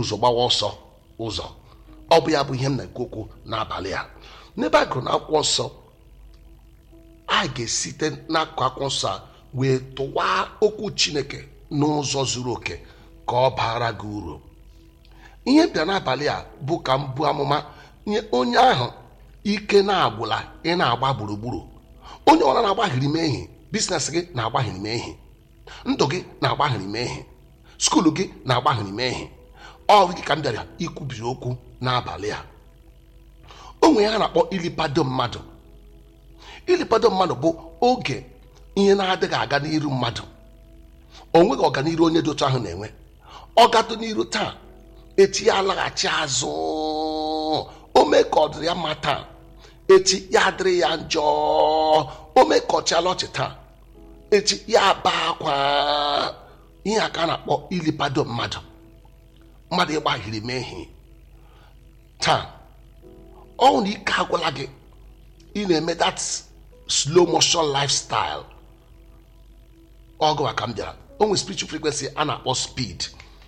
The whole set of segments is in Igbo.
ụzọ gbawa ọsọ ụzọ ọ bụ ya bụ ihe m na-ekwu okwu n'abalị a n'ebe a gụrụ n'akwụkwọ nsọ a ga-esite n'akụkụ akwụkwọ nsọ a wee tụwaa okwu chineke n'ụzọ zuru oke ka ọ bara gị uru ihe bịa n'abalị a bụ ka m bụ amụma nye onye ahụ ike na-agwụla ị na-agba gburugburu onye ọra na-agbaghịrị mehie biznes gị na-agbaghịrị mehie ndụ gị na-agbaghịrị mehie skuulu gị na-agbaghịrị mehie ọ gị ka m bịara ikwubiri okwu n'abalị a o nwere ha na-akpọ ilipado mmadụ ilipado mmadụ bụ oge ihe na-adịghị aga n'iru mmadụ o nweghị ọganiru onye dị otu ahụ na-enwe ọ gatụ n'iru taa echi ya alaghachi azụ o mee ka ọ dịrị ya mma taa echi ya adịrị ya njọ o mee ka ọchịala ọchị taa echi ya aba akwa ihe a ka a na-akpọ ilipado mmadụ mmadụ ịgbaghiri mehie taa ọ na ike agwụla gị ị na-eme that slow motion lifestyle ọgụ ka m bịara o nwere spiritual frequency a na-akpọ speed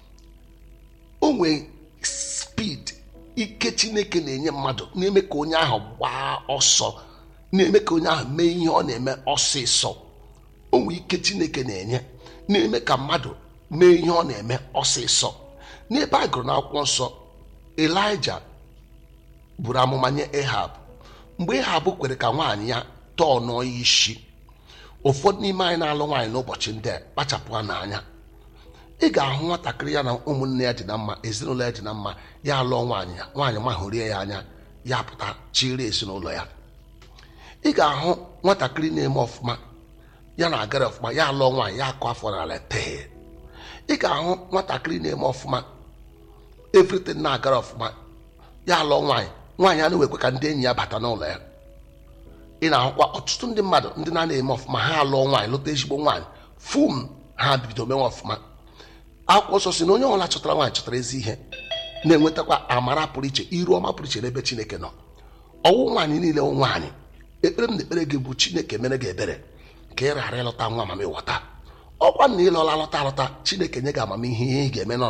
o nwere speed ike chineke na-enye mmadụ na-eme ka onye ahụ gbaa ọsọ na-eme ka onye ahụ mee ihe ọ na-eme ọsịsọ o nwere ike chineke na-enye na-eme ka mmadụ mee ihe ọ na-eme ọsịsọ n'ebe a gụrụ n'akwụkwọ nsọ elija buru amụma nye ehab mgbe ehab kwere ka nwaanyị ya tọọ nọọ ya isi ụfọdụ n'ime anyị na-alụ nwaanyị n'ụbọchị ndị a kpachapụ n'anya ị ga-ahụ nwatakịrị ya na ụmụnne ya dị na mma ezinụlọ ya dị na mma ya lụọ nwaanyị ya nwaanyị mahụrie ya anya ya pụta chịrị ezinụlọ ya ị ga-ahụ nwatakịrị na-eme ọfụma ya na-agara ọfụma ya lụọ nwaanyị ya akụ afọ n'ala tee ị ga-ahụ nwatakịrị na-eme ọfụma everything na-agara ọfụma ya lụọ nwaanyị nwaanyị a na-ewekwe ka ndị enyi ya bata n'ụlọ ya ị na-ahụkwa ọtụtụ ndị mmadụ ndị na-ana eme ọfụma ha alụọ nwaanyị lụta ezigbo nwaanyị fum ha bido mewe ọfụma akwụkwọ nsọ si na onye ọbụla chọtara nwaanyị chọtara ezi ihe na-enwetakwa amara pụrụ iche iru ọma pụrụ iche n'ebe chineke nọ ọwụ nwaanyị niile wụ nwaanyị ekpere m na ekpere gị bụ chineke mere gị ebere ka ị ghara ịlọta nwa amamighọta ọkwa na ịlọla lọta alọta chineke nye gị amamihe ihe ị ga-eme nọ